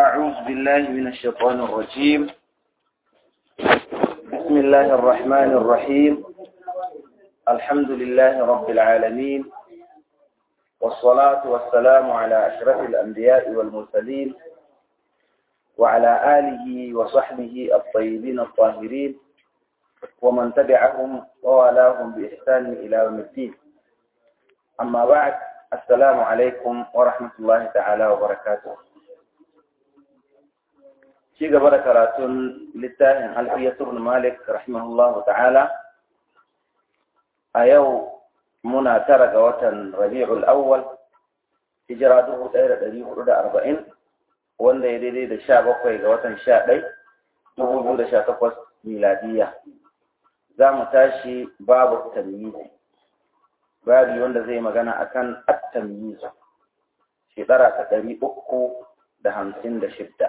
أعوذ بالله من الشيطان الرجيم بسم الله الرحمن الرحيم الحمد لله رب العالمين والصلاة والسلام على أشرف الأنبياء والمرسلين وعلى آله وصحبه الطيبين الطاهرين ومن تبعهم ووالاهم بإحسان إلى يوم الدين أما بعد السلام عليكم ورحمة الله تعالى وبركاته ci gaba da karatun littafin alfiyatur malik rahimahullahu ta'ala a yau muna tara ga watan rabi'ul awwal hijira 1440 wanda ya daidai da sha bakwai ga watan sha ɗai dubu biyu da sha takwas miladiya za mu tashi babu tamyizi babu wanda zai magana akan at-tamyiz shekara ta ɗari uku da hamsin da shidda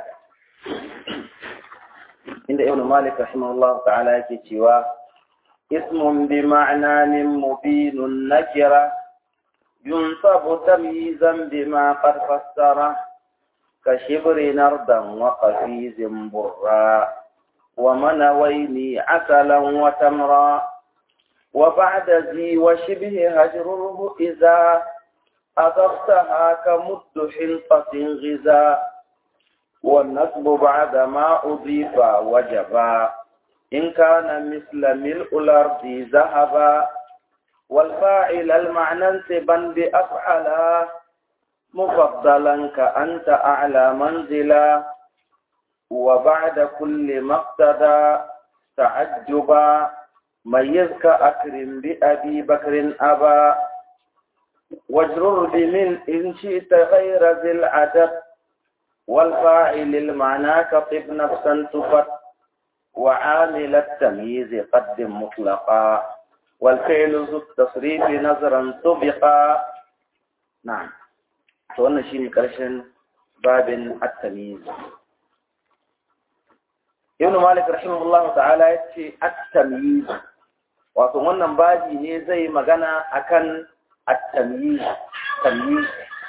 inda ibn malik rahimahullah ta'ala yake cewa ismun bi ma'nanin mubinun nakira yunsabu tamyizan bima qad fassara ka shibri nardan wa qafizin burra wa manawaini asalan wa tamra wa ba'da zi wa shibhi hajruhu idza أضفتها كمد حنطة غذاء والنسب بعد ما أضيف وجبا إن كان مثل ملء الأرض ذهبا والفاعل المعنى انسبا بأفعلا مفضلا كأنت أعلى منزلا وبعد كل ما اقتدى تعجبا ميزك أكرم بأبي بكر أبا واجرر بمن إن شئت غير ذي العدد والفاعل المعنى كطب نفسا تفت وعامل التمييز قدم مطلقا والفعل ذو التصريف نظرا سبقا نعم wannan shine karshen babin at-tamyiz Ibn Malik rahimahullahu ta'ala yace at-tamyiz wato wannan babi ne zai magana akan at-tamyiz tamyiz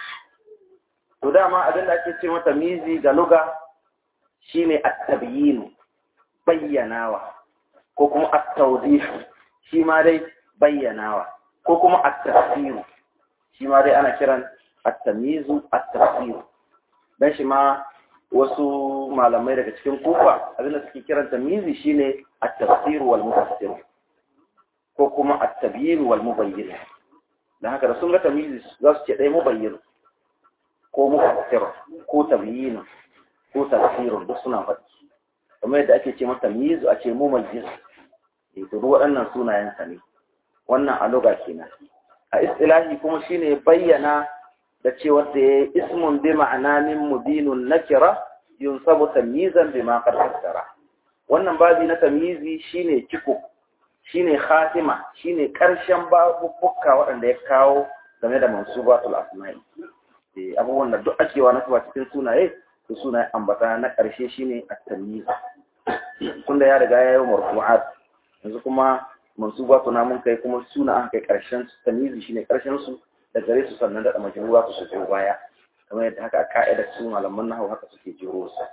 to dama abin da ake ce mata mizi ga luga shine at-tabyin bayyanawa ko kuma at-tawdih shi ma dai bayyanawa ko kuma at-tafsir shi ma dai ana kiran at-tamyiz at-tafsir dan shi ma wasu malamai daga cikin kufa abin da suke kiran tamyizi shine at-tafsir wal mufassir ko kuma at-tabyin wal mubayyin dan haka da sun ga tamyizi za su ce dai mubayyin ko mufassir ko tabyin ko tafsirun duk suna faɗi kamar yadda ake ce mata mizu a ce mumayyiz eh to duk waɗannan sunayen sa ne wannan a lugha kenan a istilahi kuma shine bayyana da cewa da ya ismun bi ma'ana min mubinun nakira yunsabu tamyizan bima qad fassara wannan babi na tamyizi shine ciko shine khatima shine karshen babubbuka waɗanda ya kawo game da mansubatul asma'i abubuwan da duk ake wa nasuwa cikin sunaye to sunaye ambata na ƙarshe shine at-tamyiz tunda ya riga ya yi marfu'at yanzu kuma mansubatu na mun kai kuma suna an kai ƙarshen su tamyizi shine ƙarshen su da gare su sannan da majruwa su su baya kamar yadda haka a ka'idar su malaman nahwu haka suke jiro su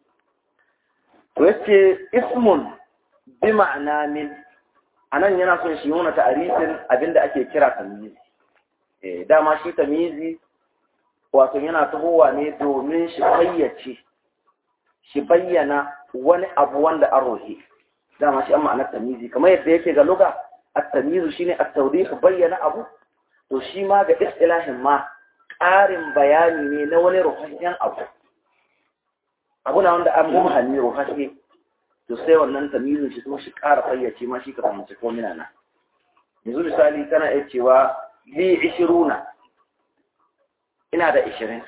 to yace ismun bi ma'ana min anan yana son shi nuna ta'arifin abinda ake kira tamyizi eh dama shi tamyizi wato yana tahowa ne domin shi fayyace shi bayyana wani abu wanda an rohe dama shi an ma'anar tamizi kamar yadda yake ga luga at-tamizu shine at-tawdih bayyana abu to shi ma ga istilahin ma ƙarin bayani ne na wani ruhashen abu abu na wanda an mumhanni ruhashe to sai wannan tamizin shi kuma shi ƙara fayyace ma shi ka fahimci ko mina na yanzu misali kana iya cewa li ishiruna ina da ishirin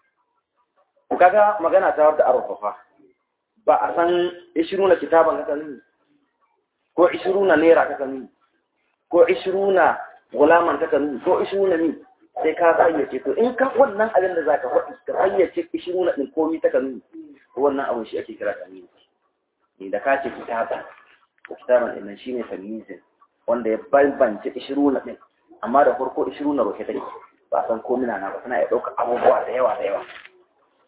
kaga magana ta wadda arfafa ba a san ishiruna kitaban kaka nuni ko ishiruna naira kaka nuni ko ishiruna gulaman kaka nuni ko ishiruna mi sai ka fayyace to in ka wannan abin da zaka faɗi ka fayyace ishiruna din komi ta nuni wannan abin shi ake kira tamyiz ni da ka ce kitaban ko kitaban din nan shine tamyizin wanda ya bambance ishiruna din amma da farko ishiruna roke take ba san ko mina na ba tana iya ɗaukar abubuwa da yawa da yawa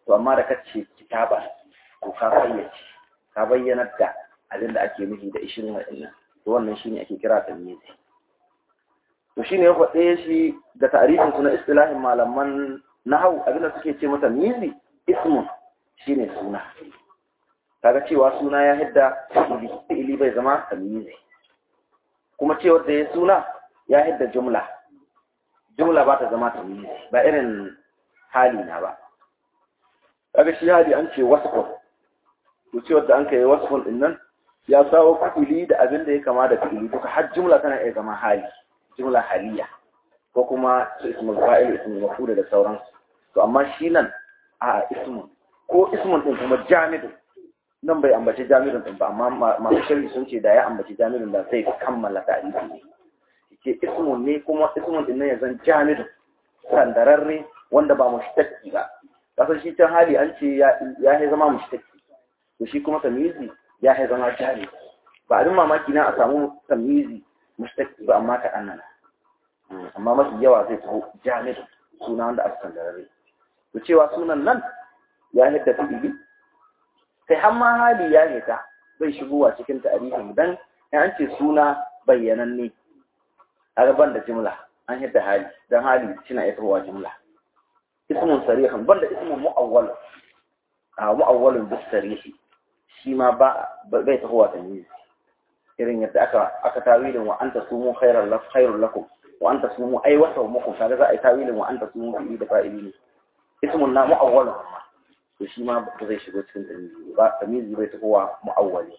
to amma da kace kitaba to ka fayyace ka bayyanar da abin da ake nufi da ishirin wa'annan to wannan shine ake kira tamyizi to shine ya faɗe shi da ta'rifin su na istilahin malaman nahau abin da suke ce mata mizi ismun shine suna kaga cewa suna ya hidda fi'ili fi'ili bai zama tamyizi kuma cewar da ya suna ya hidda jumla jumla ba ta zama tamyizi ba irin hali na ba kaga shi hali an ce wasfun to cewar da an kai wasfun din nan ya sawo fi'ili da abin da ya kama da fi'ili duka har jumla tana iya zama hali jumla haliya ko kuma su ismul fa'il ismul maf'ul da sauransu to amma shi nan a ismun ko ismun din kuma jamidun nan bai ambaci jamidun din ba amma masu sharhi sun ce da ya ambaci jamidun da sai kammala tarihi ne ke ismun ne kuma ismun din nan ya zan jamidun sandararre wanda ba mushtaqi ba kasar shi can hali an ce ya ya zama mushtaqi to shi kuma tamyizi ya ya zama jami ba abin mamaki na a samu tamyizi mushtaqi ba amma kaɗan nan amma mafi yawa zai taho jami'in suna wanda aka sandarare to cewa sunan nan ya hidda fi'ili kai har ma hali ya hita bai shigowa cikin tarihin dan in an ce suna bayyananne a gaban da jimla an hidda hali dan hali suna iya tahowa jimla ismun sarihan banda ismun mu'awwal a mu'awwalun bis sarihi shi ma ba bai tahowa tamyiz irin yadda aka aka tawilin wa anta sumu khairan lakum khairul lakum wa anta sumu ay wa sawmukum kaga za a yi tawilin wa anta sumu fi da fa'ili ne ismun na mu'awwal amma to shi ma ba zai shigo cikin tamizi ba tamizi bai ta kowa mu'awwali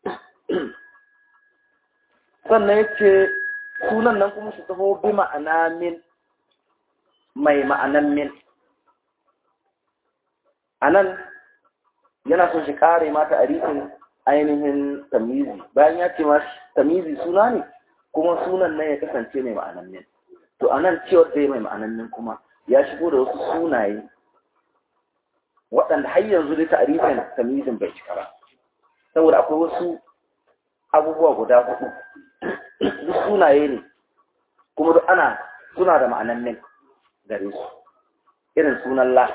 sannan yace sunan nan kuma shi taho bi ma'ana min mai ma'anan min anan yana son shi kare mata arifin ainihin tamizi bayan ya ce ma tamizi suna ne kuma sunan nan ya kasance mai ma'anannin to a nan cewar da mai ma'anannin kuma ya shigo da wasu sunaye waɗanda har yanzu dai ta'arifin tamizin bai cika ba saboda akwai wasu abubuwa guda hudu duk sunaye ne kuma duk ana suna da ma'anannin gare su irin sunan la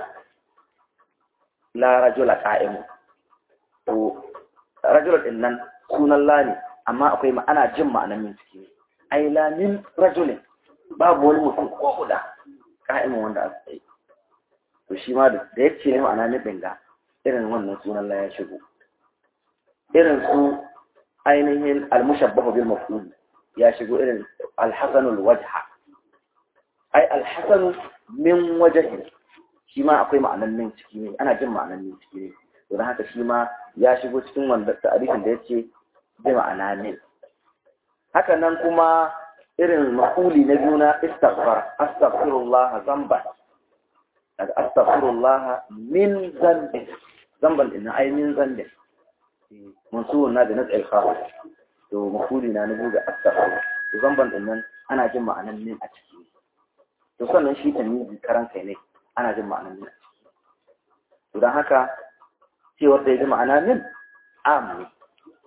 la rajula qa'imu to rajula din nan sunan la ne amma akwai ana jin ma'anan min ciki ne ai la min rajulin babu wani mutum ko guda ka'imin wanda aka tsaye to shi ma da ya ce ne ma'ana min dinga irin wannan sunan la ya shigo irin su ainihin almushabbahu bil maf'ul ya shigo irin alhasanul wajha ai alhasanu min wajhin shi ma akwai ma'anan min ciki ne ana jin ma'anan min ciki ne don haka shi ma ya shigo cikin wanda ta'arifin da ya ce bi ma'ana min haka nan kuma irin ma'uli na biyu na istighfar astaghfirullah zamban daga astaghfirullah min zambin zamban din ai min zambin mansubun na da nas'il khas to ma'uli na na biyu da astaghfir to zamban din nan ana jin ma'anan min a ciki to sannan shi tamizi karan kai ne ana jin ma'anan min a ciki to don haka cewar da ya ji ma'ana min am ne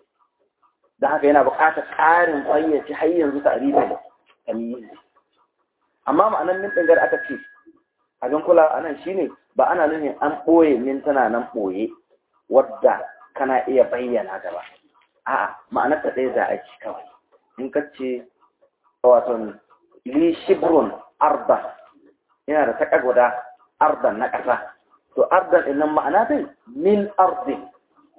da haka yana buƙatar ƙarin fayyace har yanzu ta'rifin tamyiz amma ma'anan min dingar aka ce abin kula anan shine ba ana nufin an ɓoye min tana nan ɓoye wadda kana iya bayyana ta ba a'a ma'anar ta ɗaya za a ci kawai in ka ce wato li shibrun arda yana da taka guda ardan na ƙasa to ardan ɗin nan ma'ana dai min ardin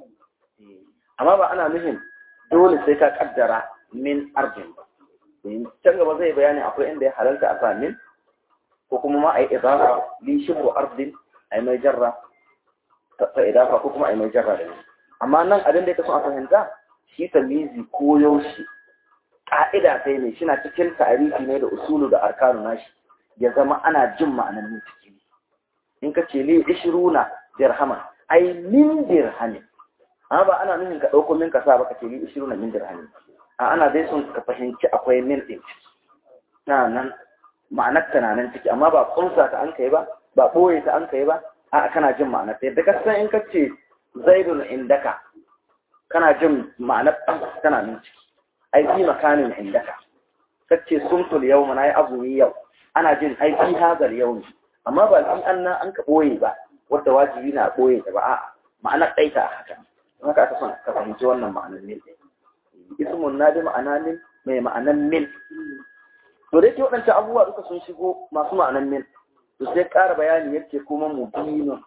amma ba ana nufin dole sai ka kaddara min ardin ba can gaba zai bayani akwai inda ya halarta a sa min ko kuma ma a yi idafa li shibru ardin a yi mai jarra ta idafa ko kuma a yi mai jarra da ni amma nan abin da ya kaso a fahimta shi tamizi ko yaushe ka'ida sai ne shi na cikin tarihi ne da usulu da arkanu nashi ya zama ana jin ma'anar min ciki in ka ce li ishiruna dirhaman ai min dirhamin amma ba ana nufin ka ɗauko min ka sa ba ka ce li ishiruna min dirhamin a ana dai son ka fahimci akwai min ɗin na nan ma'anar ta na nan ciki amma ba kunsa ta an kai ba ba ɓoye ta an kai ba a kana jin ma'anar ta yadda ka san in ka ce zaidun indaka kana jin ma'anar ɗan tana nan ciki ai fi makanin indaka ka ce sumtul yau na yi azumi yau ana jin ai fi hazar yau ne amma ba fi an nan an ka ɓoye ba wadda wajibi na ɓoye ta ba a'a ma'ana ɗaita a haka haka aka son ka fahimci wannan ma'anar min ismun na da ma'ana min mai ma'anan min to dai ke waɗancan abubuwa duka sun shigo masu ma'anan min to sai ƙara bayani yake kuma mubinun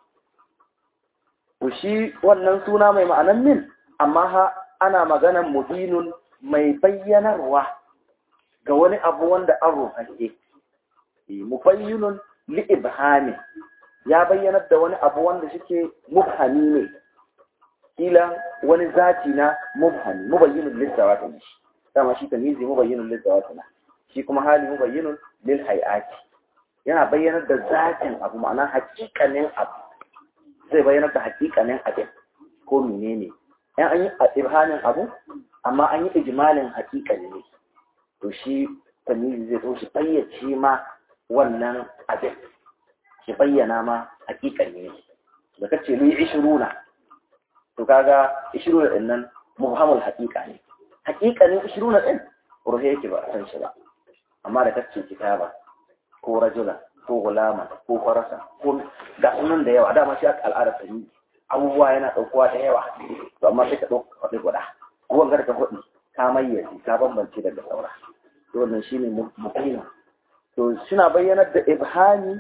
to shi wannan suna mai ma'anan min amma ha ana maganan mubinun mai bayyanarwa ga wani abu wanda an ruhake mubayyinun li ibhami ya bayyanar da wani abu wanda shike mubhami ne kila wani zati na mubhami mubayyinun lil zawati dama shi tamizi mubayyinun lil zawati shi kuma hali mubayyinun lil hayati yana bayyanar da zatin abu ma'ana hakikanin abu zai bayyanar da hakikanin abin ko menene yan an yi ibhamin abu amma an yi ijmalin hakikani ne to shi tamizi zai zo shi bayyace ma wannan abin shi bayyana ma hakikani ne da kace li ishiruna to kaga ishiruna din nan mubhamul haqiqa ne haqiqanin ishiruna din ruhe yake ba san shi ba amma da kace kitaba ko rajula ko gulama ko farasa ko ga sunan da yawa dama shi aka al'adar ta abubuwa yana daukowa da yawa to amma sai ka dauka faɗi guda ko wanga ka faɗi ka mayyace ka bambance daga saura to wannan shine muqima to suna bayyanar da ibhami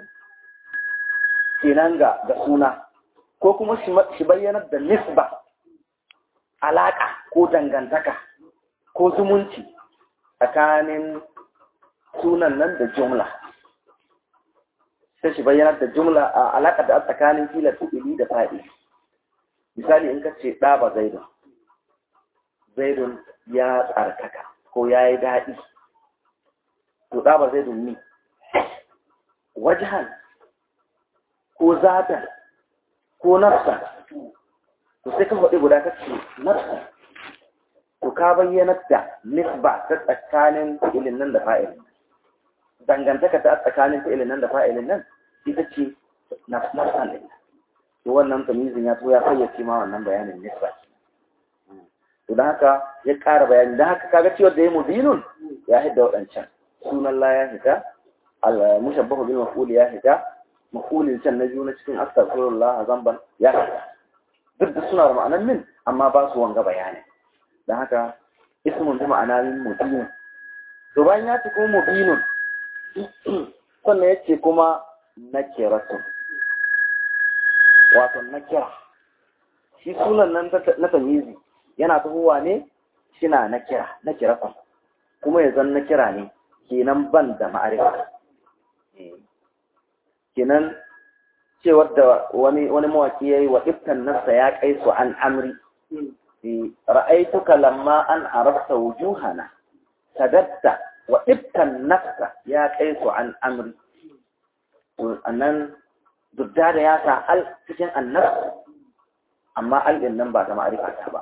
kenan ga ga suna ko kuma shi bayyanar da nisba alaka ko dangantaka ko zumunci tsakanin sunan nan da jumla sai shi bayyanar da jumla a alaƙa da tsakanin kila fi'ili da fa'ili misali in ka ce ɗaba zaidun zaidun ya tsarkaka ko ya yi daɗi to ɗaba zaidun ni wajahan ko zatan ko nafsa to sai ka faɗi guda ka ce nafsa to ka bayyanar da nisba ta tsakanin fi'ilin nan da fa'ilin dangantaka ta tsakanin fi'ilin nan da fa'ilin nan ita ce nafsan ɗin to wannan tamizin ya to ya fayyace ma wannan bayanin nisba to da haka ya ƙara bayani da haka kaga cewa da ya mubinun ya hidda waɗancan sunan la ya hita al-mushabbahu bil maf'ul ya hita maf'ulin can na biyu na cikin astaghfirullah zamban ya hita duk da suna da ma'anar min amma ba su wanga bayani da haka ismun bi ma'ana min mubin to bayan ya ce kuma mubinun sannan ya ce kuma nakiratun wato nakira shi sunan nan na tamizi yana tahowa ne shina nakira nakiratun kuma ya zan nakira ne kenan ban da ma'arifa kenan cewar da wani wani mawaki yayi wa iftan nafsa ya kai su an amri ra'aituka lamma an arafta wujuhana sadatta wa iftan nafsa ya kai su an amri annan dudda da ya sa al cikin annafs amma al din nan ba ta ma'arifa ta ba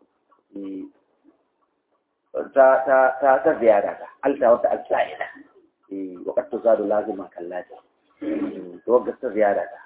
ta ta ta ta ziyara ta al ta wata al-sa'ida eh waqt tuzadu laziman kallati to ga ta ziyara ta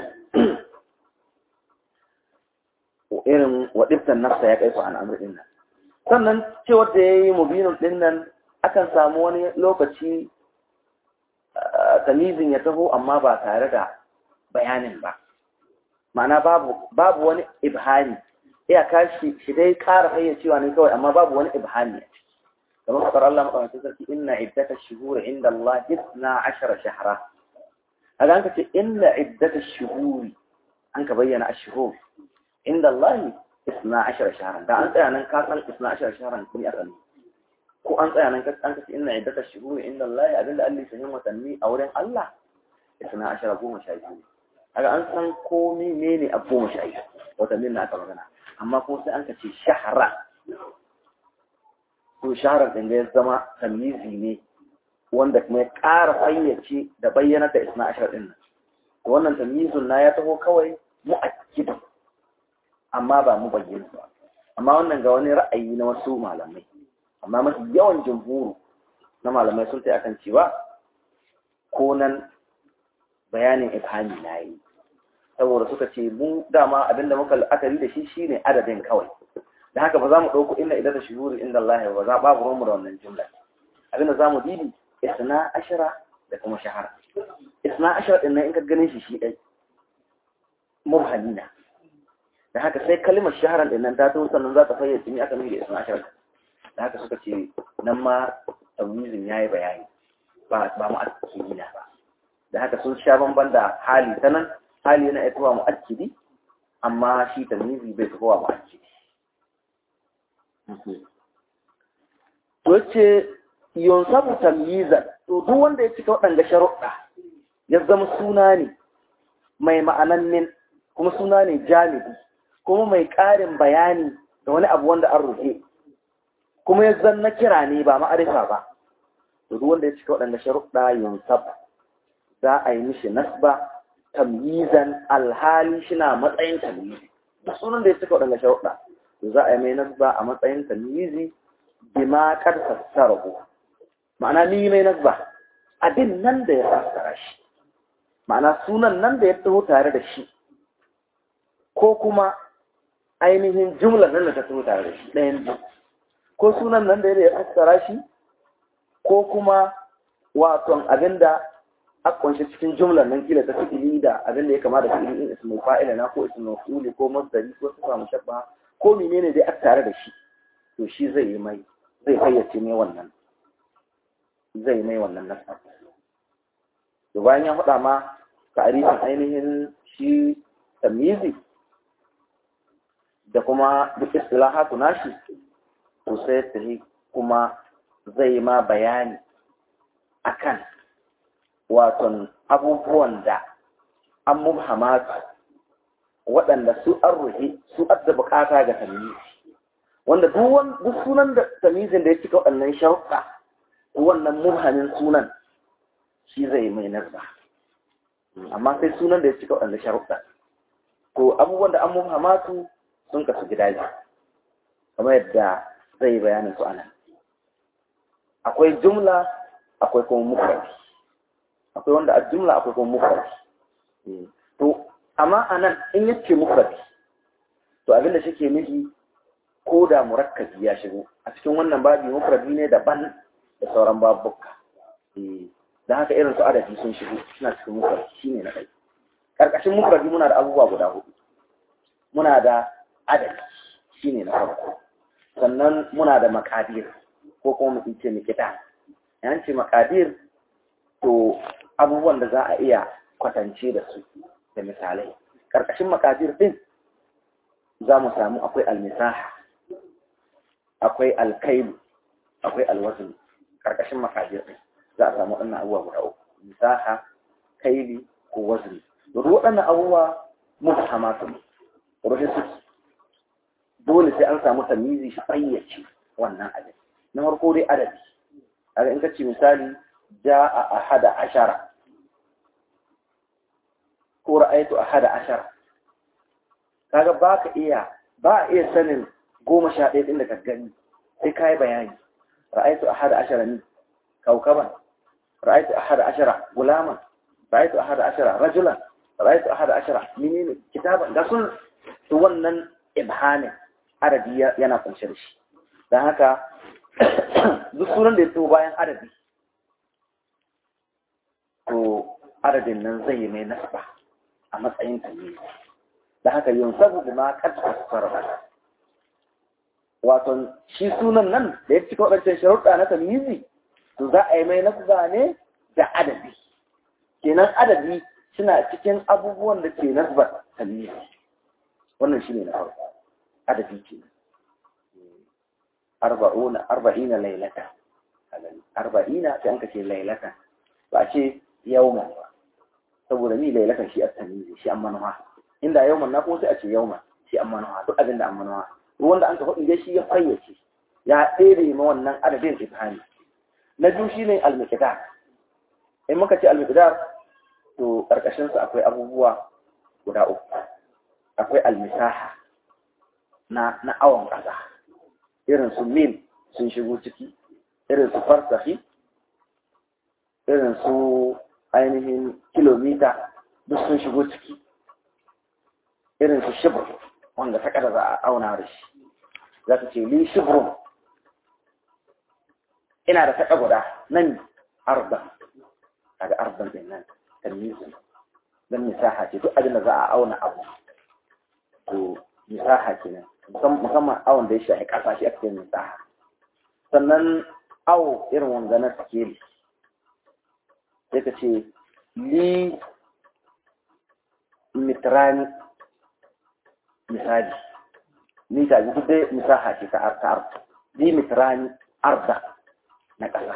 irin waɗiftan nafsa ya kaifa an amur dinnan sannan cewar da ya yi mubinun dinnan akan samu wani lokaci tamizin ya taho amma ba tare da bayanin ba ma'ana babu wani ibhani iyaka shi shi dai ƙara fayyacewa ne kawai amma babu wani ibhani kamar faɗar Allah maɗaukakin sarki inna iddata shuhuri inda Allah isna ashara shahara a ga an ka ce inna iddata shuhuri an ka bayyana a shuhuri inda Allah isna ashara shaharan da an tsaya nan ka san isna ashara shaharan kun aka ne ko an tsaya nan ka an kace inna iddata shuhuri inda Allah abinda Allah ya watanni a wurin Allah isna ashara goma sha biyu kaga an san ko menene a goma sha biyu watannin na aka magana amma ko sai an kace shahara to shaharar din da ya zama tamizi ne wanda kuma ya ƙara fayyace da bayyana da isna ashara din nan wannan tamyizun na ya taho kawai mu'akkidun amma ba mu bayyana ba amma wannan ga wani ra'ayi na wasu malamai amma mafi yawan jumhuru na malamai sun tayi akan cewa ko nan bayanin ifhami na yi saboda suka ce mu dama abinda muka la'akari da shi shine adadin kawai da haka ba za mu ɗauko inda idan da shuhuri inda Allah ba za babu ruwanmu da wannan jumla abinda za mu dibi isna ashara da kuma shahara isna ashara din nan in ka ganin shi shi ɗai mubhamina da haka sai kalimar shaharar din nan ta to sannan za ta fayyace ni aka nuna isma ashar da haka suka ce nan ma tamyizin yayi bayani ba ba mu akidina ba da haka sun sha bamban da hali ta nan hali yana aitowa mu akidi amma shi tamyizi bai tafowa mu akidi to ce yunsabu tamyizan to duk wanda ya cika waɗanda sharuɗa ya zama suna ne mai ma'anan min kuma suna ne jami'i kuma mai ƙarin bayani da wani abu wanda an rufe kuma ya zanna kira ne ba ma'arifa ba to duk wanda ya cika waɗanda sharuɗa yunsab za a yi mishi nasba tamyizan alhali shina matsayin tamyizi duk sunan da ya cika waɗanda sharuɗa to za a yi mai nasba a matsayin tamyizi bima kar fassarahu ma'ana ni mai nasba abin nan da ya fassara shi ma'ana sunan nan da ya taho tare da shi ko kuma ainihin jumlar nan da ta taho tare da shi ɗayan biyu ko sunan nan da ya fassara shi ko kuma waton abin da a kunshi cikin jumlar nan kila ta fi'ili da abin da ya kama da fi'ili in ismul fa'ila na ko ismul maf'uli ko masdari ko sifa mushabba ko menene dai a tare da shi to shi zai yi mai zai fayyace mai wannan zai mai wannan nasa to bayan ya faɗa ma ta'arifin ainihin shi tamizi da kuma duk istilahatu nashi to sai ta kuma zai ma bayani akan waton abubuwan da an mubhamatu waɗanda su an ruhe su adda bukata ga tamizi wanda duk sunan da tamizin da ya cika waɗannan sharuɗa wannan mubhamin sunan shi zai mai nazba amma sai sunan da ya cika waɗanda sharuɗa to abubuwan da an mubhamatu sun kasu gida biyu kamar yadda zai bayanin su anan akwai jumla akwai kuma mufrad akwai wanda a jumla akwai kuma mufrad to amma anan in yace mufrad to abinda shike nufi ko da murakkabi ya shigo a cikin wannan babi mufradi ne daban da sauran babuka da haka irin su adadi sun shigo suna cikin mufradi shine na ɗaya karkashin mufradi muna da abubuwa guda hudu muna da adadi shine na farko sannan muna da makadir ko kuma mu ce mikita yan ce makadir to abubuwan da za a iya kwatance da su da misalai karkashin makadir din za mu samu akwai almisaha akwai alkailu akwai alwazin karkashin makadir din za a samu waɗannan abubuwa guda uku misaha kaili ko wazin duk waɗannan abubuwa mutahamatu ne rufe suke dole sai an samu tamizi shi fayyace wannan adadi na farko dai adadi kaga in kace misali jaa ahada ashara ko ra'aytu ahada ashara kaga baka iya ba iya sanin goma sha ɗaya ɗin da ka gani sai ka yi bayani ra'aytu ahada ashara ni kaukaban ra'aytu ahada ashara gulaman ra'aytu ahada ashara rajulan ra'aytu ahada ashara menene kitaban da sun to wannan ibhamin adadi yana kunshe da shi don haka duk sunan da ya so bayan adadi to adadin nan zai yi mai nasba a matsayin tamyizi da haka yin sabu da ma ƙarfa sarrafa wato shi sunan nan da ya cika waɗancan sharuɗa na tamyizi to za a yi mai nasba ne da adadi kenan adadi suna cikin abubuwan da ke nasba tamyizi wannan shi ne na farko adadi ke arba'una arba'ina lailata arba'ina sai an ka ce lailata ba a ce yawman ba saboda ni lailatan shi at-tamizi shi an manuwa inda yawman na kuma sai a ce yawman shi an manuwa duk abin da an manuwa wanda an ka faɗi dai shi ya fayyace ya tsere ma wannan adadin ifhami na biyu shine al-miqdar in muka ce al-miqdar to karkashin sa akwai abubuwa guda uku akwai al-misaha na na awon ƙasa irin su mil sun shigo ciki irin su farsahi irin su ainihin kilomita duk sun shigo ciki irin su shibir wanda ta kada za a auna da shi za ka ce li shibrun ina da taƙa guda nan arban kaga arban din nan tamizin dan misaha ce duk abin da za a auna abu to misaha kenan musamman awon da ya shafi ƙasa shi ake misaha sannan awo irin wanga na sikeli sai ka ce li mitrani misali mita ji duk dai misaha ce ta arta li mitrani arda na ƙasa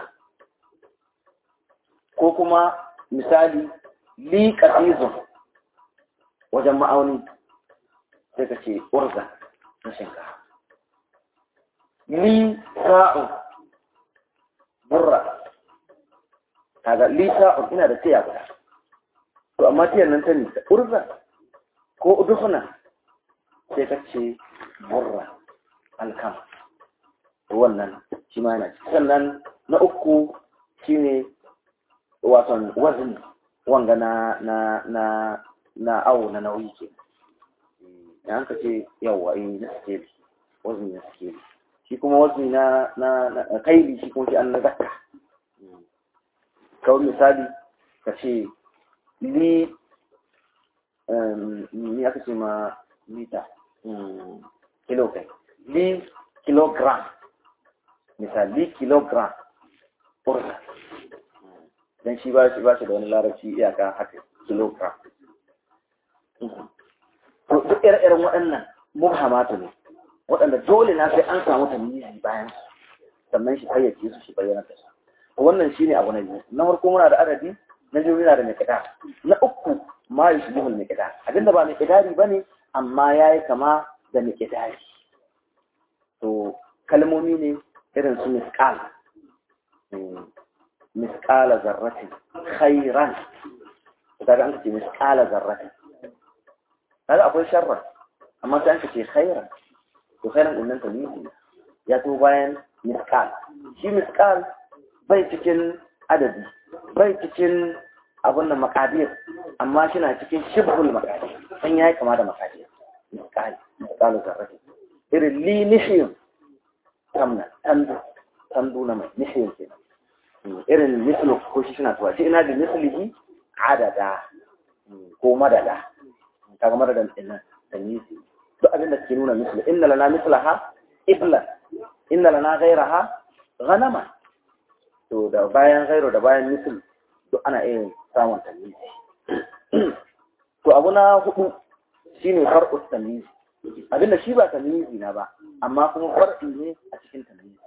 ko kuma misali li ƙasizun wajen ma'auni sai ka ce urza na shinkafa li sa'un burra kaga li sa'un ina da tiya guda to amma tiyan nan ta ne ta urza ko udufuna sai ka ce burra alkama wannan shi ma yana sannan na uku shine waton wazin wanga na na na na awo na nauyi ke ya ka ce yawa in na skeli wazin na skeli shi kuma wazni na na na kaili shi kuma shi an na zakka kawai misali ka ce li ni aka ce ma lita kilo kai li kilogram misali kilogram urza dan shi ba shi ba shi da wani larabci iyaka haka kilogram to duk ire-iren waɗannan mubhamatu ne waɗanda dole na sai an samu tamyizi bayan sannan shi fayyace su shi bayyana da su wannan shine abu na biyu na farko muna da adadi na biyu muna da miqdar na uku ma yushbihul miqdar abinda ba miqdari bane amma yayi kama da miqdari to kalmomi ne irin su misqal misqala zarratin khairan kaga an ce misqala zarratin kaga akwai sharra amma sai an ce khairan to khairan din nan tamyizi ya to bayan misqal shi misqal bai cikin adadi bai cikin abun nan makadir amma shi na cikin shibhul makadir san yayi kama da makadir misqal misqal zarratin irin li nihiyun tamna tandu tandu na mai nihiyun kenan irin mislu ko shi suna tuwa shi ina da mislihi adada ko madada kaga madadan din nan tamyizi duk abin da ke nuna misli inna lana mislaha ibla inna lana ghayraha ghanama to da bayan ghayro da bayan misl duk ana iya samun tamyizi to abu na hudu shine far'u tamyizi abinda shi ba tamyizi na ba amma kuma far'i ne a cikin tamyizi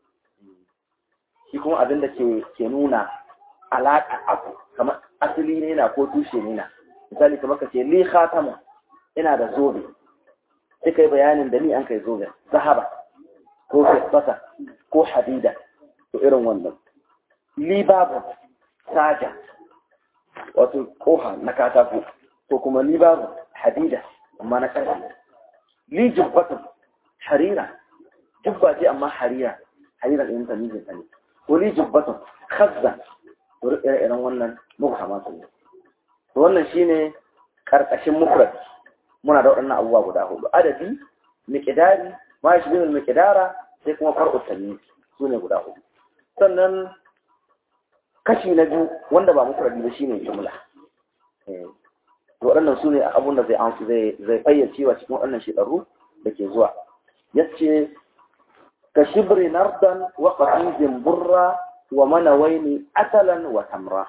shi kuma abinda ke ke nuna alaƙa abu kamar asali ne na ko tushe ne na misali kamar ka ce li khatama ina da zobe sai kai bayanin da ni an kai zobe zahaba ko fiskata ko hadida to irin wannan li babu saja wato koha na katako ko kuma li babu hadida amma na ƙarfi li jubbatun harira jubba ce amma harira harira ɗin ta mijin ta ne ko li jubbatun khazza to irin wannan mubhamatu ne to wannan shine karkashin mufrad muna da waɗannan abubuwa guda hudu adadi miqdari ma shi bin miqdara sai kuma far'u tamyiz sune guda hudu sannan kashi na biyu wanda ba mufradi ba shine jumla eh to waɗannan sune abun da zai amsu zai zai fayyace wa cikin waɗannan shekaru da ke zuwa yace ka shibri nardan wa qatizin burra wa manawaini asalan wa tamra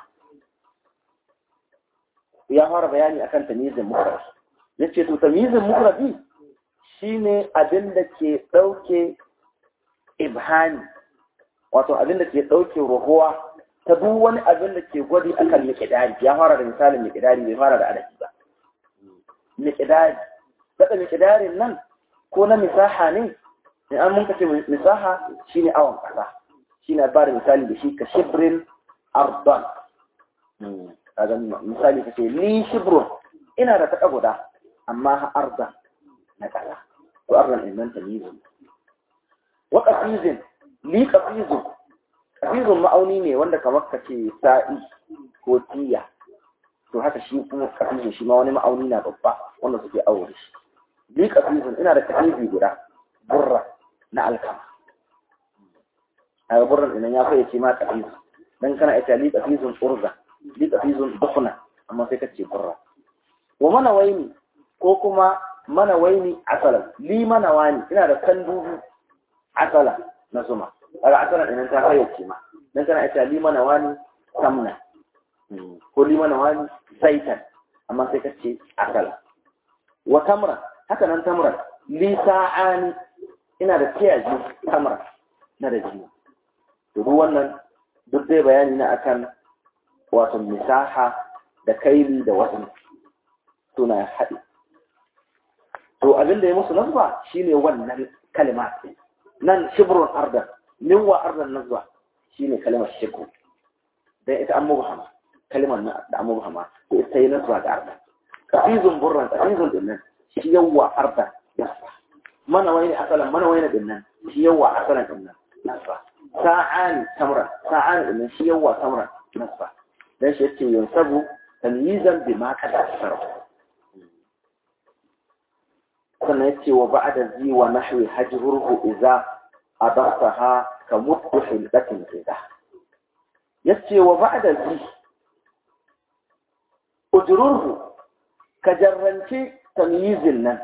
ya fara bayani akan tamyizin mufrad yace to tamyizin mufradi shine abin da ke dauke ibhani wato abin da ke dauke ruhuwa ta duk wani abin da ke gwadi akan miqdari ya fara da misalin miqdari bai fara da adadi ba miqdari daga miqdarin nan ko na misaha ne in an mun kace misaha shine awon kasa shine ba da misali da shi ka shibrin ardan kaga misali kace ni shibrun ina da taka guda amma ha arda na kasa to ardan din nan tamyizun wa qafizin li qafizun qafizun ma'auni ne wanda kamar kace sa'i ko tiya to haka shi kuma qafizun shi ma wani ma'auni na babba wanda suke aure shi li qafizun ina da qafizi guda burra na alkama a burran idan ya fayyace ma qafizu dan kana ita li qafizun urza li qafizun dukhna amma sai kace burra wa mana waini ko kuma mana waini asalan li mana wani ina da kan dubu asala na zuma daga asalan idan ta fayyace ma dan kana ita li mana wani samna ko li mana wani saitan amma sai ka ce asala wa tamra haka nan tamra li sa'ani ina da tiyaji tamra na da jini to duk wannan duk dai bayani na akan wato misaha da kaili da wasu suna haɗi to abin da ya musu nasba shine wannan kalma nan shibrun ardan min wa ardan nasba shine kalmar shibru dan ita an mubhama kalmar da an mubhama to ita yi nasba ga ardan kafizun burran kafizun din nan shi yawa ardan nasba mana wani asalan mana wani din nan shi yawa asalan din nan nasba sa'ani tamra sa'ani din nan shi yawa tamra nasba dan shi yace yansabu tamyizan bima kada sarf sannan yace wa ba'da zi wa nahwi hajruhu idza adaftaha ka muddu hilqatin idza yace wa ba'da zi ujruhu ka jarranci tamyizin nan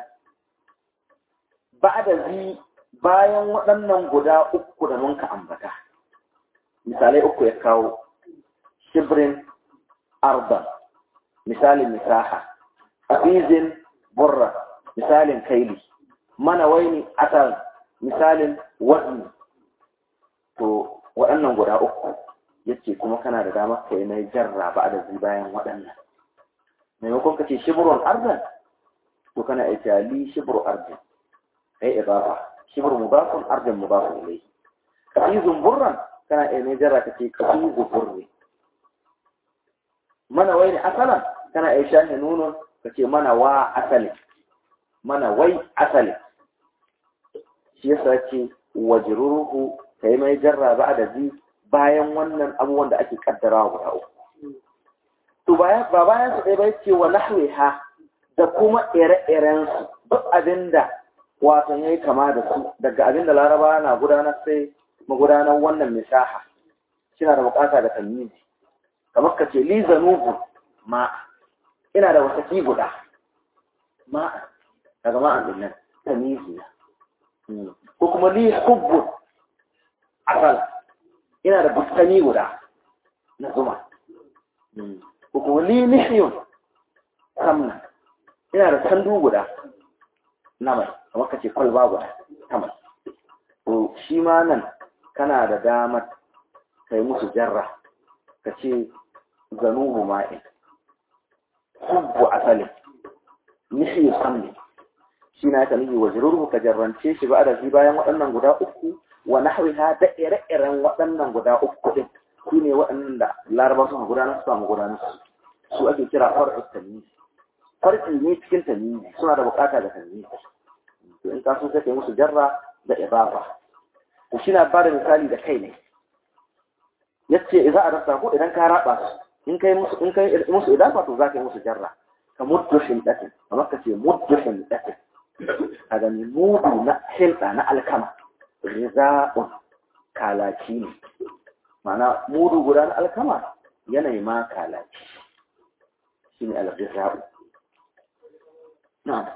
ba'da zi bayan waɗannan guda uku da mun ka ambata misalai uku ya kawo shibrin arba misalin misaha afizin burra misalin kaili mana waini asal misalin wazni to waɗannan guda uku yace kuma kana da damar ka yi mai jarra ba da zai bayan waɗannan maimakon ka ce shibrun arzan to kana ita li shibru arzan kai idafa shibru mudafun arzan mudafun ilayhi kafizun burran kana iya mai jarra ka ce kafizu burri mana wai ne asalan kana iya shahi nunun ka ce mana wa asali mana wai asali shi yasa ce wajruruhu kai mai jarra ba da zi bayan wannan abubuwan da ake kaddarawa guda uku to ba bayan su ɗaya bai ce wa nahwiha da kuma ire-iren su duk abinda wato yayi kama da su daga abinda laraba na gudanar sai magudanar wannan misaha suna da bukata da tamyizi kamar ka ce li zanubu ma ina da wasaki guda ma daga ma'an din nan tamyizi ko kuma li hubbu asal ina da bustani guda na zuma ko kuma li nihyun samna ina da sandu guda na mai kamar ka ce kwalba guda ta mai to shi ma nan kana da damar kai musu jarra ka ce zanubu ma'in hubbu asalin nihyu samni shi na ka nufi wajirurhu ka jarrance shi ba da shi bayan waɗannan guda uku wa nahwiha da ire-iren waɗannan guda uku din su ne waɗannan da laraba suka gudanar su samu gudanar su su ake kira far'u tamyiz far'i ne cikin tamyiz suna da bukata da tamyiz to in ka so sai kai musu jarra da idafa to shi na ba da misali da kai ne yace idza arasta ko idan ka raba su in kai musu in kai musu idafa to zaka yi musu jarra ka muddu hindatin kamar ka ce muddu hindatin a gani mudu na hinda na alkama riza'un kalaci ne mana mudu guda na alkama yanayi ma kalaci shi ne alriza'u na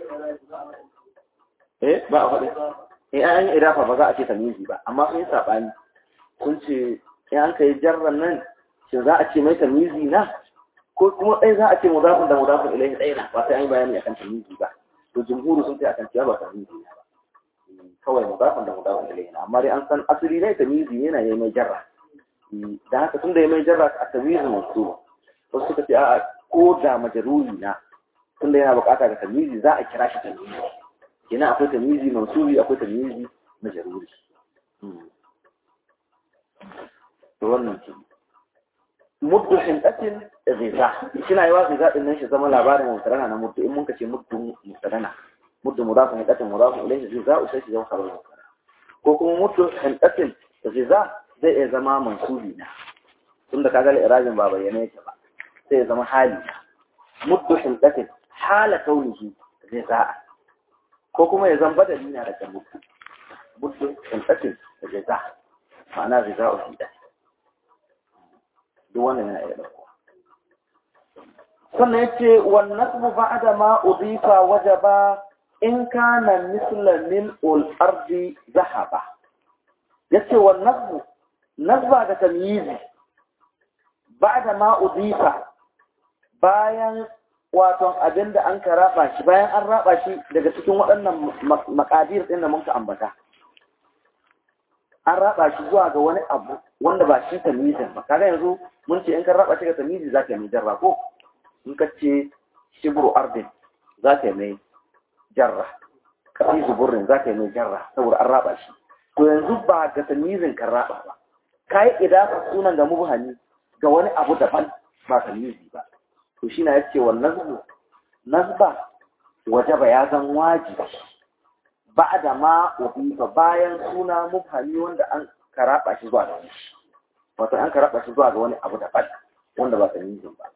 eh ba a faɗi eh an yi idafa ba za a ce tamizi ba amma sun yi saɓani sun ce in an kai jarran nan shin za a ce mai tamizi na ko kuma ɗaya za a ce mudafin da mudafin ilaihi ɗaya na ba sai an yi bayani akan tamizi ba to jumhuru sun ce akan cewa ba tamizi na ba kawai mudafin da mudafin ilaihi na amma dai an san asali ne tamizi yana yi mai jarra da haka tun da ya mai jarra a tamizi masu wasu suka ce a'a ko da majaruri na tun da yana bukata ga tamizi za a kira shi tamizi kenan akwai tamizi mansubi akwai tamizi majaruri to wannan ke muddu hindatin ghiza kina yi wa ghiza din nan shi zama labarin mutarana na muddu in mun kace muddu mutarana muddu mudafin hindatin mudafin ilayhi ghiza sai shi zama khabar ko kuma muddu hindatin ghiza zai iya zama mansubi na tunda kaga al-irajin ba bayyana yake ba sai ya zama hali muddu hindatin hala kaunihi ghiza ko kuma ya zama badali na daga muddu muddu hindatin ghiza ma'ana ghiza'u hindatin duk wannan yana iya ɗauko sannan yace wan nasbu ba'da ma udifa wajaba in kana misla min ul ardi zahaba yace wan nasbu nasba da tamyizi ba'da ma udifa bayan wato abinda an ka raba shi bayan an raba shi daga cikin waɗannan makadir ɗin da mun ka ambata an raba shi zuwa ga wani abu wanda ba shi tamyizin ba kaga yanzu mun ce in ka raba shi ga tamyizi zaka yi mai jarra ko in ka ce shibru ardin zaka yi mai jarra kafi zuburin zaka yi mai jarra saboda an raba shi to yanzu ba ga tamyizin kan raba ba kai idafa sunan ga mubhami ga wani abu daban ba tamyizi ba to shi na yace wa nazbu nazba wajaba ya zan wajibi ba'da ma ubifa bayan suna mubhami wanda an karaba shi zuwa ga wani wato an karaba shi zuwa ga wani abu daban wanda ba tamyizin ba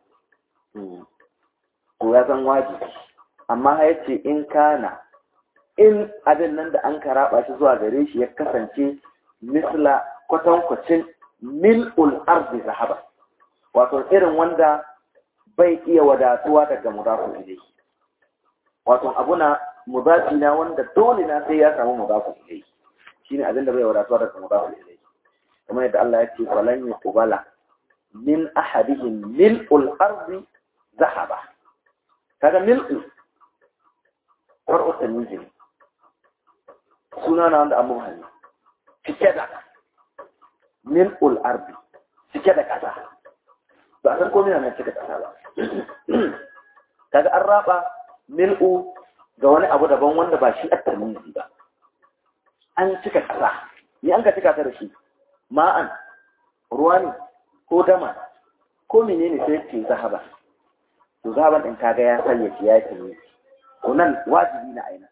to ya zan wajibi amma ha yace in kana in abin nan da an karaba shi zuwa gare shi ya kasance misla kwatankwacin mil'ul ardi zahaba wato irin wanda bai iya wadatuwa daga mudafu ilai wato abuna mudafi na wanda dole na sai ya samu mudafu ilai shine abin da bai wadatuwa daga mudafu ilai kamar yadda Allah ya ce falan yuqbala min ahadihim mil'ul ardi zahaba kaga mil'u far'u tamyiz suna na wanda amma hali cike da mil'ul ardi cike da kasa ba a san komai na cike da kasa ba kaga an raba mil'u ga wani abu daban wanda ba shi at-tamyizi ba an cika kasa ni an ka cika ta da shi ma'an ruwa ne ko dama ko menene sai ce zahaba to zahaban din kaga ya sanya shi ya yi to nan wajibi na aina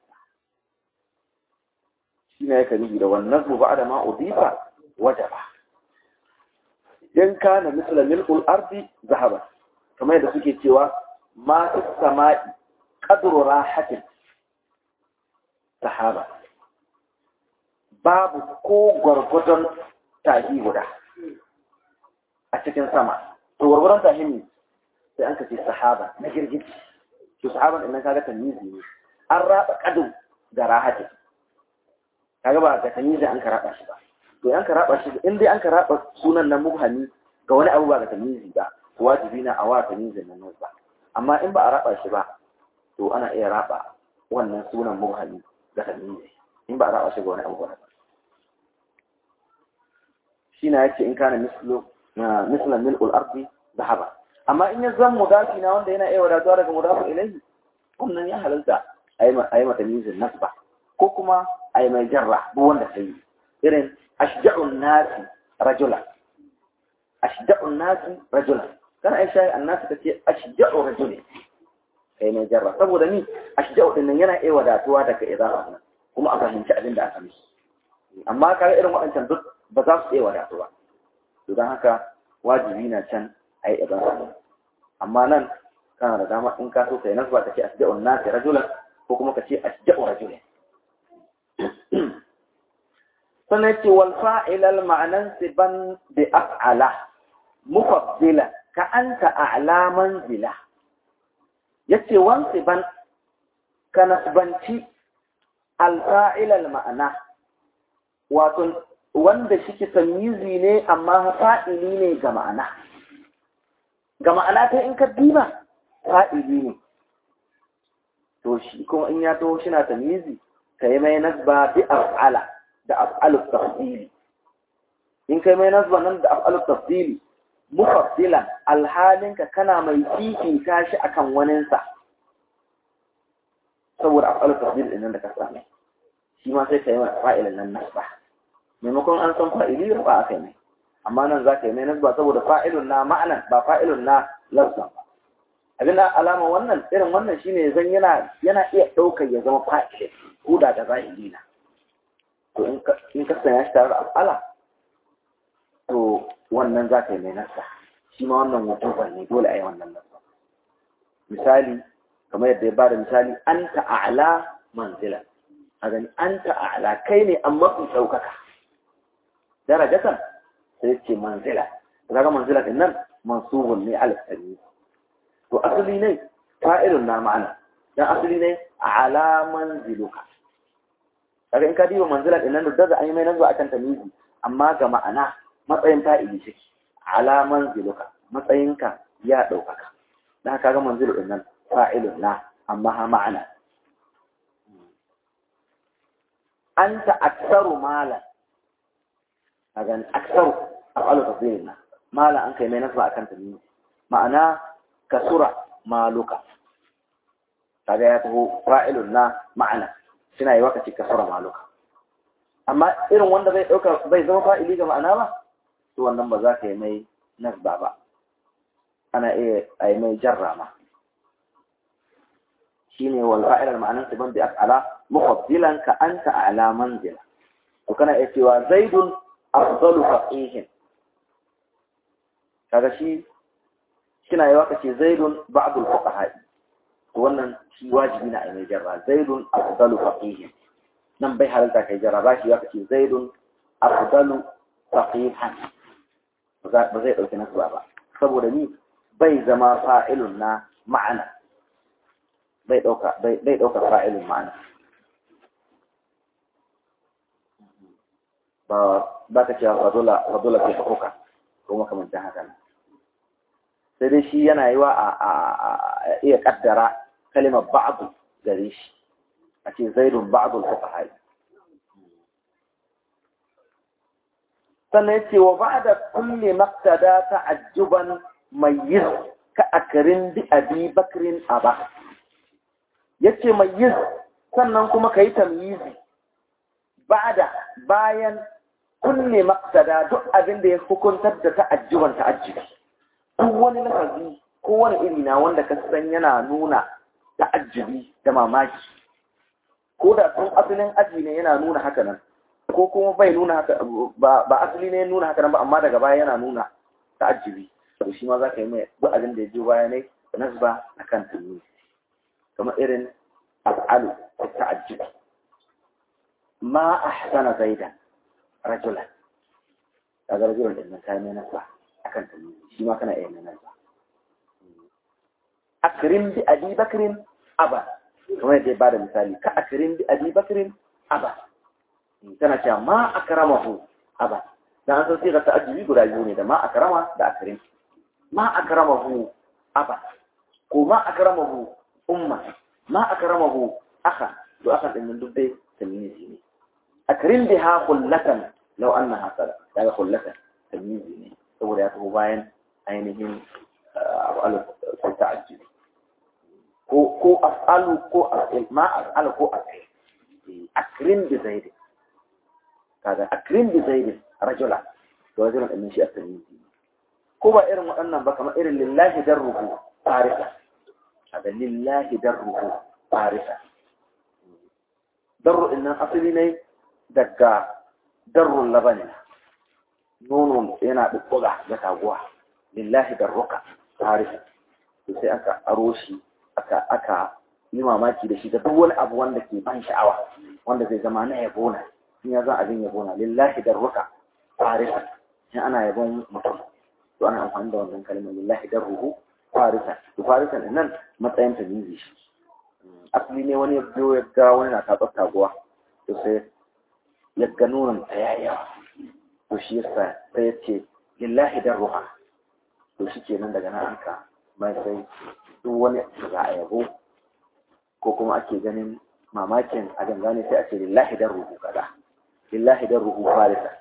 shi ne yake nufi da wannan zuba da ma udifa wajaba in kana misla milkul ardi zahaba kamar yadda suke cewa ma fi sama'i qadru rahatin sahaba babu ko gwargwadon tahi guda a cikin sama to gwargwadon tahi ne sai an kace sahaba na girgiji to sahaban idan kaga tamizi ne an raba kadu ga rahatin kaga ba ga tamizi an karaba shi ba to an karaba shi in dai an karaba sunan nan mubhami ga wani abu ba ga tamizi ba to wajibi na a wa tamizin nan ba amma in ba a raba shi ba to ana iya raba wannan sunan mubhami ga tamizi in ba a raba shi ga wani abu ba shi na yace in kana mislu mislan mil'ul ardi zahaba amma in ya zan mudafi na wanda yana iya wadatuwa daga mudafi ilayhi wannan ya halalta a yi mata mizin nasba ko kuma a yi mai jarra duk wanda ta yi irin ashja'un nasi rajula ashja'un nasi rajula kana ai shayi annasi ta ce ashja'u rajuli kai mai jarra saboda ni ashja'u din nan yana iya wadatuwa daga idafa kuma a fahimci abin da aka mishi amma kaga irin waɗancan duk ba za su iya wadatuwa to don haka wajibi na can a yi idafa amma nan kana da dama in ka so kai nasba ka ce ashja'un nasi rajulan ko kuma ka ce ashja'u rajulin sannan ce wal fa'ilal ma'anan siban bi af'ala mufaddila ka anta a'la manzila yace wan siban ka nasbanci al fa'ilal ma'ana wato wanda shike tamyizi ne amma fa'ili ne ga ma'ana ga ma'ana ta in ka diba fa'ili ne to shi kuma in ya taho shi na tamyizi kai mai nasba bi af'ala da af'alut tafdili in kai mai nasba nan da af'alut tafdili mufaddilan alhalin ka kana mai fifita shi akan waninsa saboda af'alut tafdili din nan da ka same shi ma sai kai mai fa'ilan nan nasba maimakon an san fa'ili ba akai mai amma nan za ka yi mai nasba saboda fa'ilun na ma'anan ba fa'ilun na lafzan ba abin da alama wannan irin wannan shine zan yana yana iya ɗaukar ya zama fa'ili ko da da zahiri na to in ka sanya shi tare da af'ala to wannan za ka yi mai nasa shi ma wannan wujuban ne dole a yi wannan nasa misali kamar yadda ya bada misali an ta'ala manzila a gani an ta'ala kai ne an mafi ɗaukaka darajatan sai ce manzila daga manzila din nan mansubun ne alif to asali ne fa'ilun na ma'ana dan asali ne ala manziluka kaga in ka diba manzila din nan da an yi mai nazo akan tamizi amma ga ma'ana matsayin fa'ili shi ala manziluka matsayinka ya daukaka dan kaga manzilu din nan fa'ilun na amma ha ma'ana anta aktsaru malan kaga aktsaru afalu tafsirin mala an kai mai nazo akan tamizi ma'ana kasura maluka kaga ya taho fa'ilun na ma'ana suna yi wakaci kasura maluka amma irin wanda zai dauka bai zama fa'ili ga ma'ana ba to wannan ba za ka yi mai nasba ba ana iya a yi mai jarra ma shine wal fa'ilar ma'anan su ban bi af'ala mufaddilan ka anta a'la manzila to kana iya cewa zaidun afdalu faqihin kaga shi kina yi waka ce zaidun ba'dul fuqaha to wannan shi wajibi na ai mai jarra zaidun afdalu faqihin nan bai halalta kai jarra ba shi waka ce zaidun afdalu faqihan ba zai dauki nasu ba saboda ni bai zama fa'ilun na ma'ana bai dauka bai dauka fa'ilun ma'ana ba ba ka cewa fadula fadula fi hukuka ko makamantan haka nan sai dai shi yana yi wa a iya kaddara kalimar ba'adu gare shi a ce zaidun ba'adul fuqaha sannan yace wa ba'da kulli maqtada ta'ajjuban mayyiz ka akrin bi abi bakrin aba yace mayyiz sannan kuma kai tamyizi ba'da bayan kulli maqtada duk abin da ya hukuntar da ta'ajjuban ta'ajjubi duk wani lafazi ko wani iri na wanda ka san yana nuna ta'ajjubi da mamaki ko da tun asalin aji ne yana nuna haka nan ko kuma bai nuna haka ba asali ne nuna haka nan ba amma daga baya yana nuna ta'ajjubi to shi ma za ka yi mai duk abin da ya jo baya ne nasba akan tunni kamar irin af'alu ta'ajjubi ma ahsana zaidan rajulan kaga rajulan din nan kai mai nasba akan ta shi ma kana iya nan ba akrim bi abi bakrin aba kamar yadda ba da misali ka akrim bi abi bakrin aba tana cewa ma akramahu aba dan an san sai ka ta'ajjubi guda biyu ne da ma akrama da akrim ma akramahu aba ko ma akramahu umma ma akramahu akha to akha din nan duk dai tamyizi ne akrim biha khullatan law annaha sada daga khullatan tamyizi ne saboda ya taho bayan ainihin af'alu ko ta'ajjubi ko ko af'alu ko af'il ma af'alu ko af'il akrim bi zaid kaga akrim bi zaid rajula to rajula din shi at-tamyizi ko ba irin waɗannan ba kamar irin lillahi darruhu tarifa kaga lillahi darruhu tarifa darru din nan asali ne daga darrul labani nono yana ɗuɓɓuga ga taguwa lillahi darruka tarihi to sai aka aro shi aka aka yi mamaki da shi da duk wani abu wanda ke ban sha'awa wanda zai zama na yabo na in ya zan abin yabo na lillahi darruka tarihi in ana yabon mutum to ana amfani da wannan kalmar lillahi darruhu farisa to farisa nan matsayin ta nizi shi asali ne wani ya biyo ya ga wani na taɓar taguwa to sai ya ga nonon ta yayawa to shi yasa sai ya ce lillahi dan ruha to shi ke nan daga nan an ka mai sai duk wani za a yabo ko kuma ake ganin mamakin a dangane sai a ce lillahi dan ruhu kaza lillahi dan ruhu falisa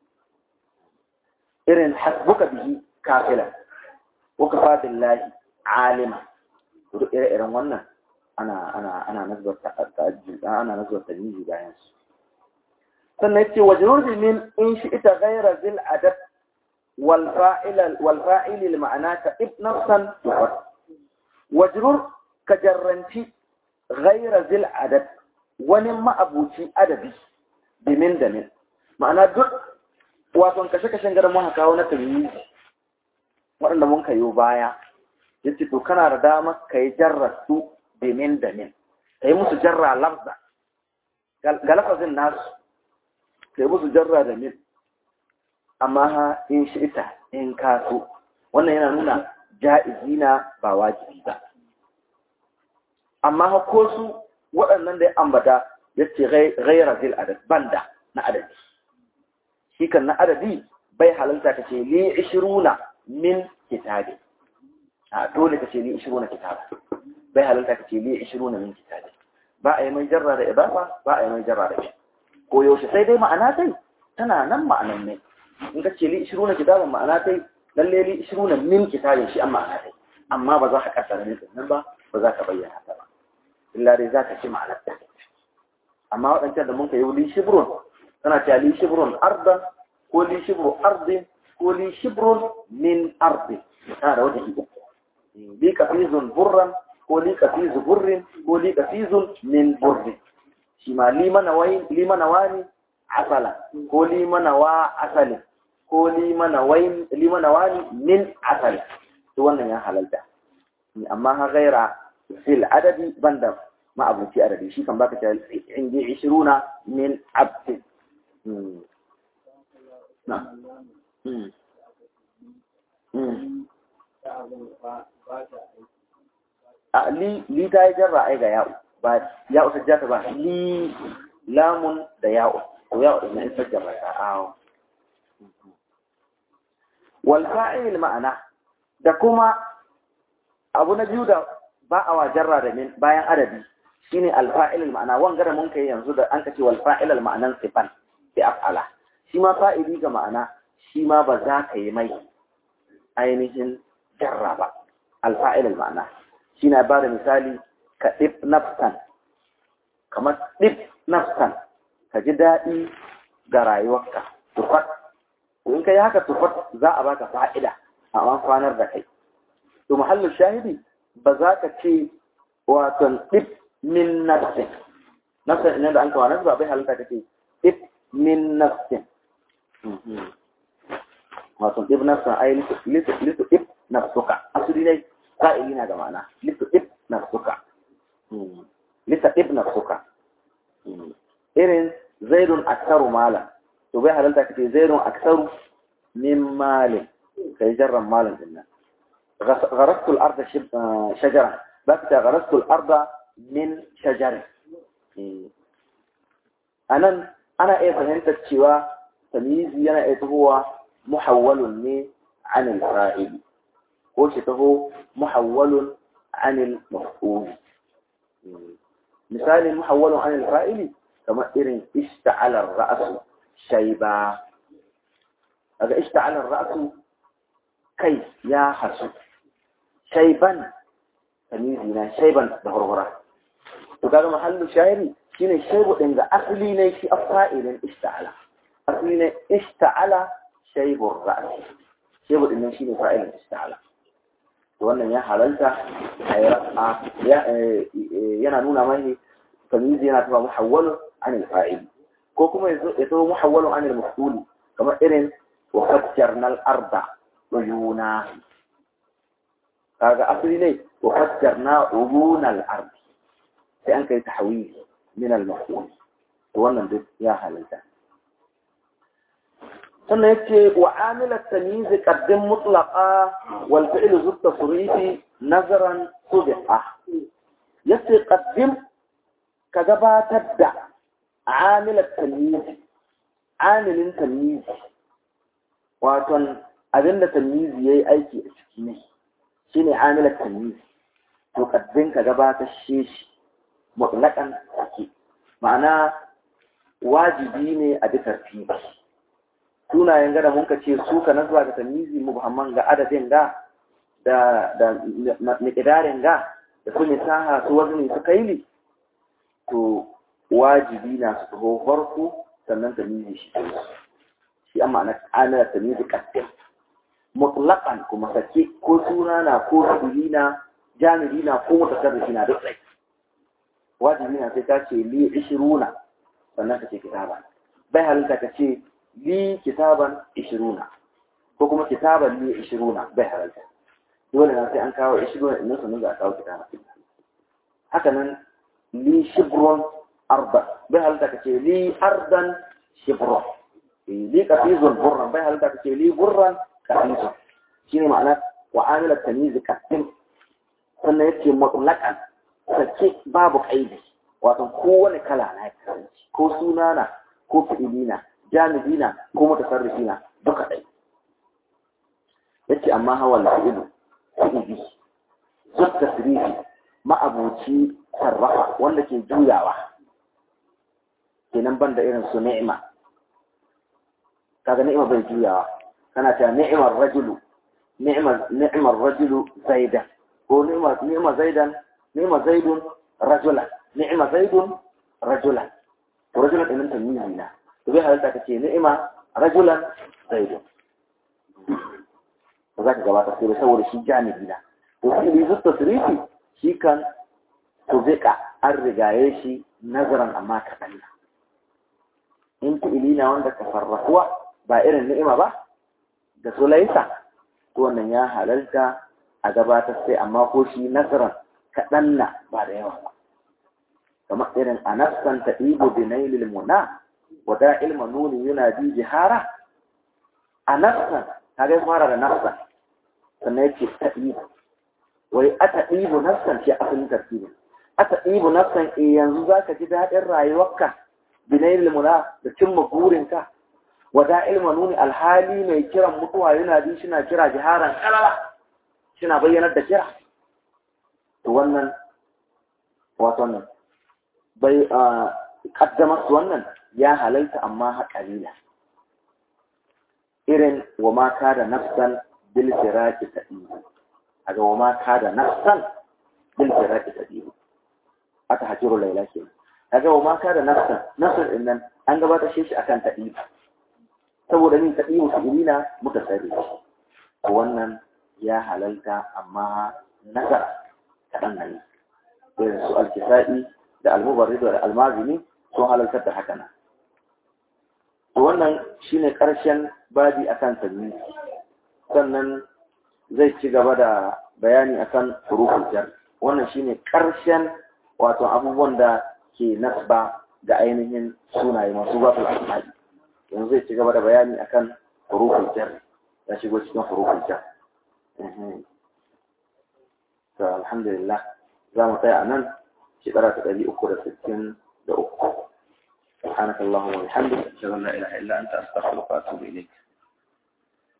irin hasbuka bihi kafila wa kafa billahi alima duk ire-iren wannan ana ana ana nazar ta'ajjud ana nazar tamyizi bayan su sannan yace wajrur min in shi ita ghayra zil adab wal fa'il wal fa'il al ma'ana ka ibnasan tufat wajrur ka jarranci ghayra zil adab wani ma'abuci adabi bimin da min ma'ana duk wato kashe-kashen garin mun kawo na tamyizi waɗanda mun kayo baya yace to kana da dama ka yi jarra su bimin da min ka yi musu jarra lafza ga lafazin nasu ka yi musu jarra da min amma ha in shi ita in ka so wannan yana nuna ja'izina ba wajibi ba amma ko su waɗannan da ya ambata ya ce gaira zil adad banda na adadi shi kan na adadi bai halalta ka ce li ishiruna min kitabi a dole ka ce li ishiruna kitabi bai halalta ka ce li ishiruna min kitabi ba a yi mai jarra da idafa ba a yi mai jarra da shi ko yaushe sai dai ma'ana tai tana nan ma'anan ne in ka ce li ishiruna kitabin ma'ana tai lalle li ishiruna min kitabin shi an ma'ana tai amma ba za ka kasa da nan ba ba za ka bayyana ta ba illa dai za ka ci ma'anar ta amma waɗancan da mun ka yi li shibrun tana cewa li shibrun ardan ko li shibru ardin ko li shibrun min ardin tana da wata uku li kafizun burran ko li kafizu burrin ko li kafizun min burrin shi ma li mana wani asala ko li mana wa asalin ko li mana wani min asalin to wannan ya halalta amma ha gaira fil adadi banda ma abuci adadi shi kan baka ta indi 20 min abd na a li li ta yi jarra ai ga ya'u ba ya'u sajjata ba li lamun da ya'u to ya'u din in sajjara ta awo wal fa'il ma'ana da kuma abu na biyu da ba a wajarra da min bayan adadi shine alfa'il ma'ana wanga da mun kai yanzu da an kace wal fa'il ma'anan sifan bi af'ala shi ma fa'ili ga ma'ana shi ma ba za ka yi mai ainihin jarra ba alfa'il ma'ana shi na ba da misali ka ɗib nafsan kamar ɗib nafsan ka ji daɗi ga rayuwarka tufat in ka yi haka tufat za a baka fa'ida a kwanar da kai to muhallin shahidi ba za ka ce waton ɗib min nafsin nafsin ina da an kawo nasu ba bai halitta ka ce ɗib min nafsin waton ɗib nafsin ai litu ɗib nafsuka asali ne ka'ili na ga ma'ana litu ɗib nafsuka lita ɗib nafsuka irin zaidun aksaru malam to bai halitta ka ce zaidun aksaru min malin kai jarran malin din nan غرست الأرض شجرا بس غرست الأرض من شجر أنا أنا إيه فهمت الشواء تمييزي أنا إيه هو محول عن الفاعل وش هو محول عن المفعول مثال محول عن الفاعل كما إرن اشتعل الرأس شيبا هذا اشتعل الرأس كيف يا حسن shaiban tamizi na shaiban da hurhura to kaga mahallu shayiri shine shaibu din ga asali ne shi afa'ilin ista'ala asali ne ista'ala shaibur ra's shaibu din shine fa'ilin ista'ala to wannan ya halalta yana nuna mai tamizi yana tuba muhawwalu an al-fa'il ko kuma yazo yazo muhawwalu an al-maf'ul kamar irin wa fajjarna al-arda uyuna kaga asali ne wa fajjarna uyuna al-ard sai an kai tahwil min al-maf'ul to wannan duk ya halalta sannan yace wa amil at-tamyiz qaddim mutlaqa wal fi'l zu tasrifi nazaran subha yace qaddim ka gabatar da amil at-tamyiz amilin tamyiz waton abinda tamyiz yayi aiki a ciki ne shine amil at-tamyiz to qaddim ka gabatar shi mutlaqan sake ma'ana wajibi ne a bi tartibi sunayen gada mun ka ce su ka nazwa ga tamizi mubhamman ga adadin ga da da miqdarin ga da su misaha su wazni su kaili to wajibi na su taho farko sannan tamizi shi shi amma na ana tamizi qaddim mutlaqan kuma sake ko suna na ko sulina jami'i na ko mutasarrifi na duk sai wajibi na sai ta ce li 20 sannan ka ce kitaba bai halitta ka ce li kitaban ishiruna ko kuma kitaban li ishiruna bai halalta dole na sai an kawo ishiruna inda sannan za a kawo kitaba haka nan li shibron arda bai halalta ka ce li ardan shibron li kafizun burran bai halalta ka ce li burran kafizun shi ne ma'ana wa amila tamyiz qasim sannan yace mutlaqan sake babu kaidi wato kowane kala na kasance ko sunana ko fi'ilina jamidina ko mutasarrifina duka dai yace amma hawa al-fi'lu fi'ili zut tasrifi ma'abuci sarrafa wanda ke juyawa kenan banda irin su ni'ima kaga ni'ima bai juyawa kana ta ni'imar rajulu ni'imar ni'imar rajulu zaidan ko ni'imar ni'imar zaidan ni'imar zaidun rajulan ni'ima zaidun rajulan to rajulan din tamyizi na to bai halatta kace ni'ima rajulan zaidun ba za ka gabata sai saboda shi janibi na to shi bi zutta tasrifi shi kan to zika an rigaye shi nazaran amma kaɗan na in fi'ili na wanda ka sarrafuwa ba irin ni'ima ba da sulaisa to wannan ya halalta a gabatar sai amma ko shi nazaran kaɗan na ba da yawa ba kamar irin a nafsan ta ibo binailil muna wada ilma nuni yunadi jihara a nafsan ta gai fara da nafsan sannan yake ta ibo wai ata ibo nafsan ce asalin tartibin ata ibo nafsan e yanzu za ka ji daɗin rayuwarka binailil muna da cimma burinka wada ilma nuni alhali mai kiran mutuwa yana bi shi na kira jiharan kalala shi na bayyanar da kira to wannan wato nan bai kaddamar su wannan ya halalta amma haƙalila irin wa ma da nafsan bil firaqi tadibu aga wa ma da nafsan bil firaqi tadibu aka hajiru laila ke aga wa ma da nafsan nafsan din nan an gabatar shi akan tadibu saboda min tadibu fi'ilina muka sani wannan ya halalta amma nazara kaɗan nan irin su alkisa'i da almubarrid da almazini sun halaltar da haka nan to wannan shine ƙarshen babi akan sanyi sannan zai ci gaba da bayani akan huruful jar wannan shine ƙarshen wato abubuwan da ke nasba ga ainihin sunaye masu zatul asma'i yanzu zai ci gaba da bayani akan huruful jar ya shigo cikin huruful jar to alhamdulillah za mu tsaya a nan shekara ta ɗari uku da sittin da uku سبحانك اللهم وبحمدك أشهد أن لا إله إلا أنت أستغفرك وأتوب إليك